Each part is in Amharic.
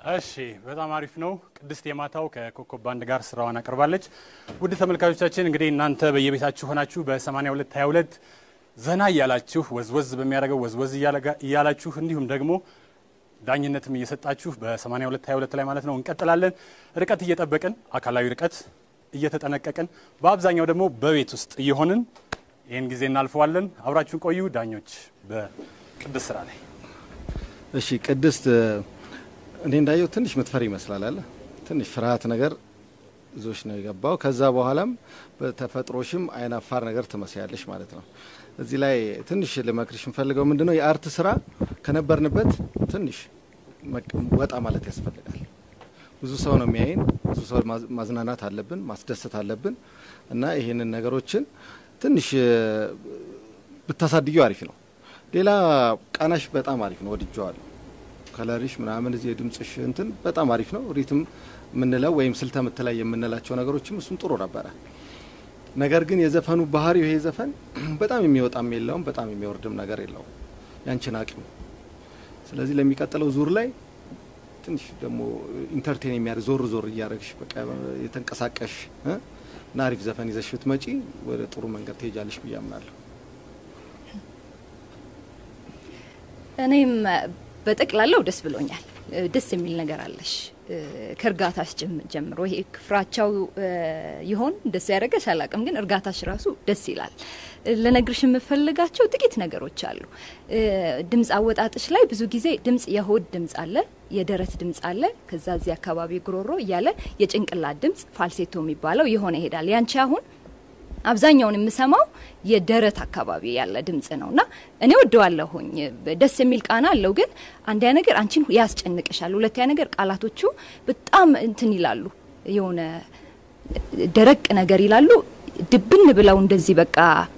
እሺ በጣም አሪፍ ነው። ቅድስት የማታው ከኮከብ ባንድ ጋር ስራዋን አቅርባለች። ውድ ተመልካቾቻችን እንግዲህ እናንተ በየቤታችሁ ሆናችሁ በ82 22 ዘና እያላችሁ ወዝወዝ በሚያደርገው ወዝወዝ እያላችሁ እንዲሁም ደግሞ ዳኝነትም እየሰጣችሁ በ82 22 ላይ ማለት ነው እንቀጥላለን። ርቀት እየጠበቅን አካላዊ ርቀት እየተጠነቀቅን በአብዛኛው ደግሞ በቤት ውስጥ እየሆንን ይህን ጊዜ እናልፈዋለን። አብራችሁን ቆዩ። ዳኞች በቅድስት ስራ ላይ እሺ ቅድስት እኔ እንዳየው ትንሽ ምትፈሪ ይመስላል አለ ትንሽ ፍርሃት ነገር ይዞሽ ነው የገባው። ከዛ በኋላም በተፈጥሮሽም አይናፋር ነገር ትመስያለሽ ማለት ነው። እዚህ ላይ ትንሽ ልመክርሽ የምፈልገው ምንድን ነው የአርት ስራ ከነበርንበት ትንሽ ወጣ ማለት ያስፈልጋል። ብዙ ሰው ነው የሚያይን፣ ብዙ ሰው ማዝናናት አለብን፣ ማስደሰት አለብን እና ይህንን ነገሮችን ትንሽ ብታሳድዩ አሪፍ ነው። ሌላ ቃናሽ በጣም አሪፍ ነው፣ ወድጀዋለሁ። ከለሪሽ ምናምን እዚህ የድምጽሽ እንትን በጣም አሪፍ ነው። ሪትም የምንለው ወይም ስልተ ምት ላይ የምንላቸው ነገሮችም እሱም ጥሩ ነበረ። ነገር ግን የዘፈኑ ባህሪው ይሄ ዘፈን በጣም የሚወጣም የለውም፣ በጣም የሚወርድም ነገር የለውም። ያንቺን አቅም ስለዚህ ለሚቀጥለው ዙር ላይ ትንሽ ደግሞ ኢንተርቴን የሚያደርግ ዞር ዞር እያደረግሽ በቃ የተንቀሳቀሽ እና አሪፍ ዘፈን ይዘሽ ብትመጪ ወደ ጥሩ መንገድ ትሄጃለሽ ብዬ አምናለሁ። እኔም በጠቅላላው ደስ ብሎኛል። ደስ የሚል ነገር አለሽ ከእርጋታሽ ጀምሮ ይሄ ፍራቻው ይሆን ደስ ያደረገሽ አላቅም፣ ግን እርጋታሽ ራሱ ደስ ይላል። ለነግርሽ የምፈልጋቸው ጥቂት ነገሮች አሉ። ድምፅ አወጣጥሽ ላይ ብዙ ጊዜ ድምፅ የሆድ ድምፅ አለ፣ የደረት ድምፅ አለ፣ ከዛ እዚህ አካባቢ ጉሮሮ እያለ የጭንቅላት ድምፅ ፋልሴቶ የሚባለው የሆነ ይሄዳል። ያንቺ አሁን አብዛኛውን የምሰማው የደረት አካባቢ ያለ ድምጽ ነው እና እኔ ወደዋለሁኝ። ደስ የሚል ቃና አለው፣ ግን አንዲያ ነገር አንቺን ያስጨንቅሻል። ሁለተኛ ነገር ቃላቶቹ በጣም እንትን ይላሉ፣ የሆነ ደረቅ ነገር ይላሉ። ድብን ብለው እንደዚህ በቃ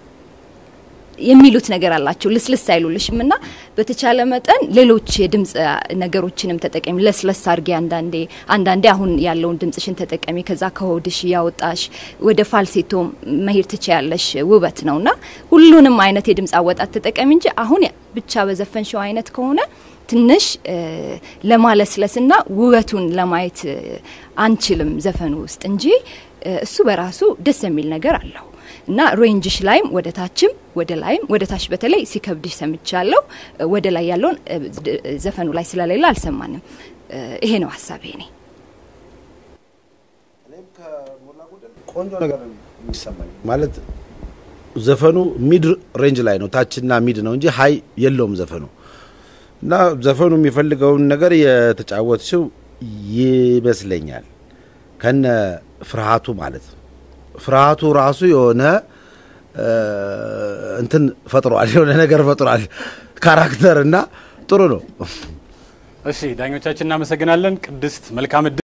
የሚሉት ነገር አላቸው። ልስልስ አይሉልሽም እና በተቻለ መጠን ሌሎች የድምጽ ነገሮችንም ተጠቀሚ። ለስለስ አርጌ አንዳንዴ አንዳንዴ አሁን ያለውን ድምጽሽን ተጠቀሚ። ከዛ ከሆድሽ ያወጣሽ ወደ ፋልሴቶ መሄድ ትችያለሽ። ውበት ነው እና ሁሉንም አይነት የድምጽ አወጣት ተጠቀሚ እንጂ አሁን ብቻ በዘፈንሽው አይነት ከሆነ ትንሽ ለማለስለስና ውበቱን ለማየት አንችልም ዘፈኑ ውስጥ እንጂ እሱ በራሱ ደስ የሚል ነገር አለው እና ሬንጅሽ ላይም ወደ ታችም ወደ ላይም ወደ ታች በተለይ ሲከብድሽ ሰምቻለሁ። ወደ ላይ ያለውን ዘፈኑ ላይ ስለሌለ አልሰማንም። ይሄ ነው ሀሳቤ እኔ ቆንጆ ነገር የሚሰማኝ ማለት ዘፈኑ ሚድ ሬንጅ ላይ ነው፣ ታችና ሚድ ነው እንጂ ሀይ የለውም ዘፈኑ እና ዘፈኑ የሚፈልገውን ነገር የተጫወትሽው ይመስለኛል ከነ ፍርሃቱ ማለት ነው። ፍርሃቱ ራሱ የሆነ እንትን ፈጥሯል፣ የሆነ ነገር ፈጥሯል ካራክተር እና ጥሩ ነው። እሺ ዳኞቻችን እናመሰግናለን። ቅድስት መልካም